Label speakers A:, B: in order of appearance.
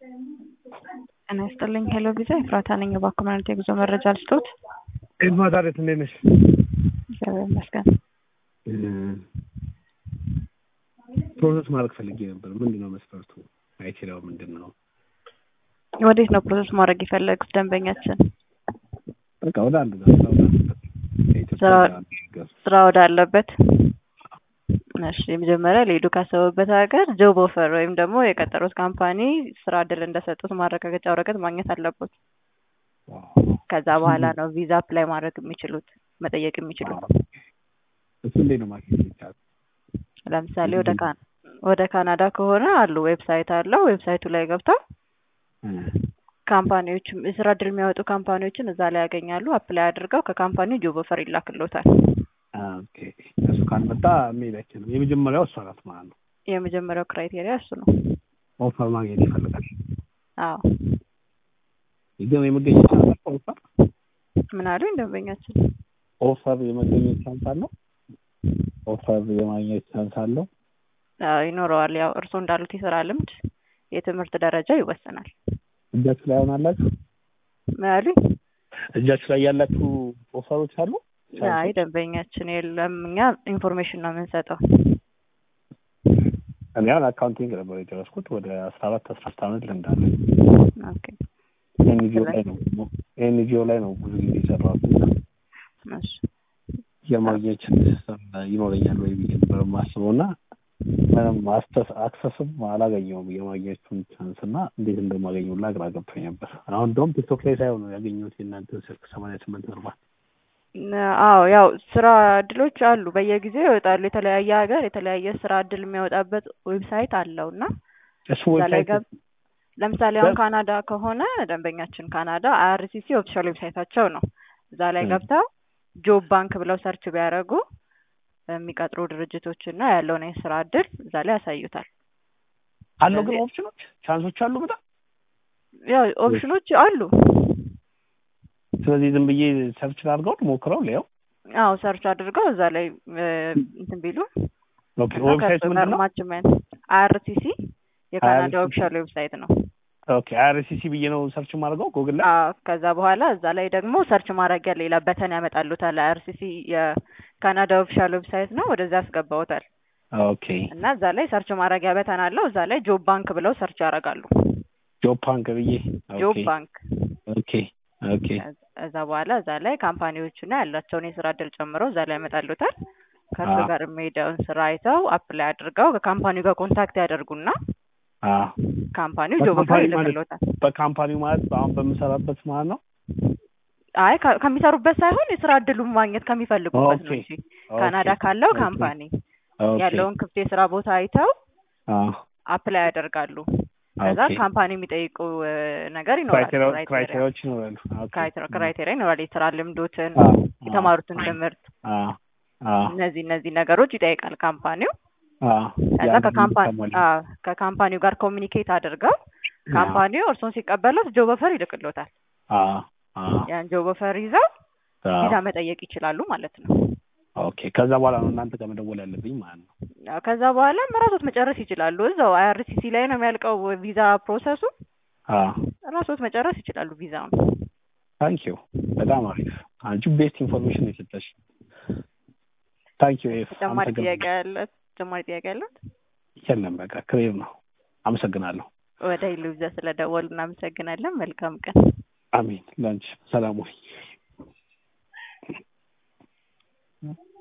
A: ጤና ይስጥልኝ ሄሎ ቪዛ ኤፍራታ ነኝ። እባክዎ ምን አይነት የጉዞ መረጃ ልስጥዎት?
B: ኤልማ ታዲያ እንዴት ነሽ?
A: እግዚአብሔር ይመስገን።
B: ፕሮሰስ ማድረግ ፈልጌ ነበር። ምንድን ነው መስፈርቱ? አይችለው ምንድን ነው?
A: ወዴት ነው ፕሮሰስ ማድረግ የፈለጉት ደንበኛችን?
B: በቃ ወደ አንድ ጋር ወደ አንድ ጋር ከኢትዮጵያ
A: ስራ-
B: ወደ አንድ ጋር
A: ስራ ወዳለበት እሺ መጀመሪያ ሊሄዱ ካሰቡበት ሀገር ጆብ ኦፈር ወይም ደግሞ የቀጠሩት ካምፓኒ ስራ እድል እንደሰጡት ማረጋገጫ ወረቀት ማግኘት አለበት። ከዛ በኋላ ነው ቪዛ አፕላይ ማድረግ የሚችሉት መጠየቅ የሚችሉት።
B: እሱ እንዴት ነው ማግኘት የሚቻለው?
A: ለምሳሌ ወደ ካን ወደ ካናዳ ከሆነ አሉ ዌብሳይት አለው። ዌብሳይቱ ላይ ገብተው ካምፓኒዎች የስራ እድል የሚያወጡ ካምፓኒዎችን እዛ ላይ ያገኛሉ። አፕላይ አድርገው ከካምፓኒው ጆብ ኦፈር ይላክሎታል።
B: ኦኬ እሱ ካልመጣ መሄድ አይችልም። የመጀመሪያው እሷ ናት ማለት ነው።
A: የመጀመሪያው ክራይቴሪያ እሱ ነው።
B: ኦፈር ማግኘት ይፈልጋል።
A: አዎ
B: ግን የመገኘት ቻንስ አለው? ኦፈር
A: ምን አሉኝ ደንበኛችን?
B: ኦፈር የመገኘት ቻንስ አለው? ኦፈር የማግኘት ቻንስ አለው?
A: አዎ ይኖረዋል። ያው እርስዎ እንዳሉት የስራ ልምድ፣ የትምህርት ደረጃ ይወሰናል።
B: እጃችሁ ላይ አሁን
A: ምን አሉኝ?
B: እጃችሁ ላይ ያላችሁ ኦፈሮች አሉ?
A: አይ ደንበኛችን የለም። እኛ ኢንፎርሜሽን ነው የምንሰጠው።
B: እኔ አሁን አካውንቲንግ ነበር የጨረስኩት ወደ አስራ አራት አስራ አምስት ዓመት ልምድ አለኝ።
A: ኦኬ
B: ኤንጂኦ ላይ ነው ኤንጂኦ ላይ ነው ብዙ ጊዜ የሰራሁት እና
A: እሺ
B: የማግኘት ሲስተም ይኖረኛል ወይ ብዬ ነበር የማስበው እና ምንም አክሰስም አላገኘውም የማግኘቱን ቻንስ እና እንዴት እንደማገኘው ሁላ ግራ ገብቶኝ ነበር። አሁን እንደውም ቲክቶክ ላይ ሳይሆን ነው ያገኘሁት የእናንተን ስልክ ሰማንያ ስምንት አርባ
A: አዎ ያው ስራ እድሎች አሉ፣ በየጊዜው ይወጣሉ። የተለያየ ሀገር የተለያየ ስራ እድል የሚያወጣበት ዌብሳይት አለው እና
B: እሱ
A: እዛ ላይ
B: ዌብሳይት
A: ገብ ለምሳሌ አሁን
B: በ-
A: ካናዳ ከሆነ ደንበኛችን ካናዳ አይአርሲሲ ኦፊሻል ዌብሳይታቸው ነው። እዛ ላይ
B: ም።
A: ገብተው ጆብ ባንክ ብለው ሰርች ቢያደርጉ የሚቀጥሩ ድርጅቶች እና ያለውን የስራ እድል እዛ ላይ ያሳዩታል።
B: አለው ግን
A: ስለዚህ-
B: ኦፕሽኖች ቻንሶች አሉ በጣም
A: ያው ኦፕሽኖች አሉ።
B: ስለዚህ ዝም ብዬ ሰርች ላድርገው ሞክረው ሊያው
A: አዎ ሰርች አድርገው እዛ ላይ እ፣ እንትን ቢሉ
B: ኦኬ ዌብሳይት ምንድን ነው
A: ማችመንት አይአርሲሲ የካናዳ
B: IRCC
A: ኦፊሻል ዌብሳይት ነው።
B: ኦኬ አይአርሲሲ ብዬ ነው ሰርች ማድርገው ጉግል ላይ
A: አዎ ከዛ በኋላ እዛ ላይ ደግሞ ሰርች ማድረጊያ ሌላ በተን ያመጣሉታል። አይአርሲሲ የካናዳ ኦፊሻል ዌብሳይት ነው። ወደዛ ያስገባውታል
B: ኦኬ
A: እና እዛ ላይ ሰርች ማድረጊያ በተን አለው። እዛ ላይ ጆብ ባንክ ብለው ሰርች ያደርጋሉ።
B: ጆብ ባንክ ብዬ
A: ጆብ
B: ኦኬ
A: ባንክ
B: ኦኬ ኦኬ
A: እዛ በኋላ እዛ ላይ ካምፓኒዎቹና ያላቸውን የስራ እድል ጨምረው እዛ ላይ ያመጣሉታል። ከእርሱ
B: አዎ።
A: ጋር የሚሄደውን ስራ አይተው አፕላይ አድርገው ከካምፓኒው ጋር ኮንታክት ያደርጉና
B: አ
A: ካምፓኒው ጆብ ኦፈር
B: በካምፓኒ ማለት
A: ይልክሎታል።
B: በካምፓኒው ማለት አሁን በምሰራበት ማለት ነው
A: አይ ከ- ከሚሰሩበት ሳይሆን የስራ እድሉን ማግኘት ከሚፈልጉበት ነው
B: ኦኬ
A: እንጂ ካናዳ ካለው
B: ኦኬ።
A: ካምፓኒ
B: ኦኬ
A: ያለውን ክፍት የስራ ቦታ አይተው
B: አ
A: አፕላይ ያደርጋሉ። ከዛ
B: ኦኬ
A: ካምፓኒ የሚጠይቁ እ፣ ነገር ይኖራል።
B: ክራይቴሪያ
A: ክራይቴሪያ
B: ክራይቴሪያዎች ይኖራሉ ኦኬ
A: ክራይቴሪያ ክራይቴሪያ ይኖራል። የስራ ልምዶትን፣
B: አ
A: የተማሩትን ትምህርት
B: አ አ
A: እነዚህ እነዚህ ነገሮች ይጠይቃል ካምፓኒው።
B: አ
A: ከዛ
B: ያንን
A: ከካምፓኒ
B: ተሞላ።
A: አዎ ከካምፓኒው ጋር ኮሚኒኬት አድርገው ካምፓኒው እርሶን ሲቀበሉት ጆብ ኦፈር ይልክሎታል።
B: አ አ
A: ያን ጆብ ኦፈር ይዘው
B: አ
A: ቪዛ መጠየቅ ይችላሉ ማለት ነው።
B: ኦኬ ከዛ በኋላ ነው እናንተ ጋር መደወል ያለብኝ ማለት ነው
A: ያው ከዛ በኋላም ራሶት መጨረስ ይችላሉ። እዛው አይአርሲሲ ላይ ነው የሚያልቀው ቪዛ ፕሮሰሱ።
B: አ
A: ራሶት መጨረስ ይችላሉ ቪዛውን።
B: ታንክ ዩ በጣም አሪፍ አንቺ ቤስት ኢንፎርሜሽን የሰጠሽ ታንክ ዩ ኤፍ
A: ተጨማሪ ጥያቄ ያለ ተጨማሪ ጥያቄ ያለት
B: የለም በቃ ክሊር ነው አመሰግናለሁ
A: ወደ ሂሉ ቪዛ ስለደወሉ እናመሰግናለን። መልካም ቀን።
B: አሜን ለአንቺ ሰላም ወይ